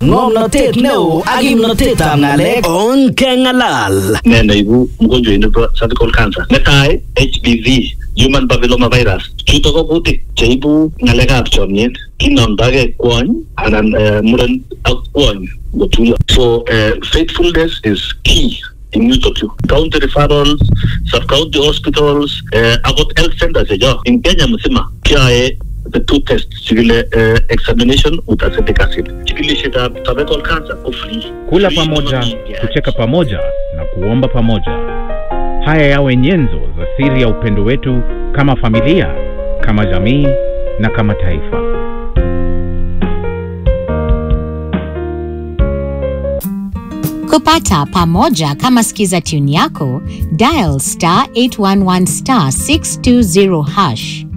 ng'omnotet neo ak kimnotetab ng'alek on kengalal ne neibu mgonjwa nebo cervical cancer netai HPV human papilloma virus chuto ko kutik cheibu ng'alekab chomyet kinomdogei kwony anan eh, muren ak kwony ngotuyo so eh, faithfulness is key in yutok yu county referrals sub county hospitals eh, akot health centers checho in kenya mzima kiae the two tests chikile eh, examination with acetic acid chikilishetab cervical cancer ko free kula Free pamoja, kama kucheka pamoja na kuomba pamoja. Haya yawe nyenzo za siri ya upendo wetu kama familia, kama jamii na kama taifa. kupata pamoja kama skiza tune yako dial star 811 star 620 hash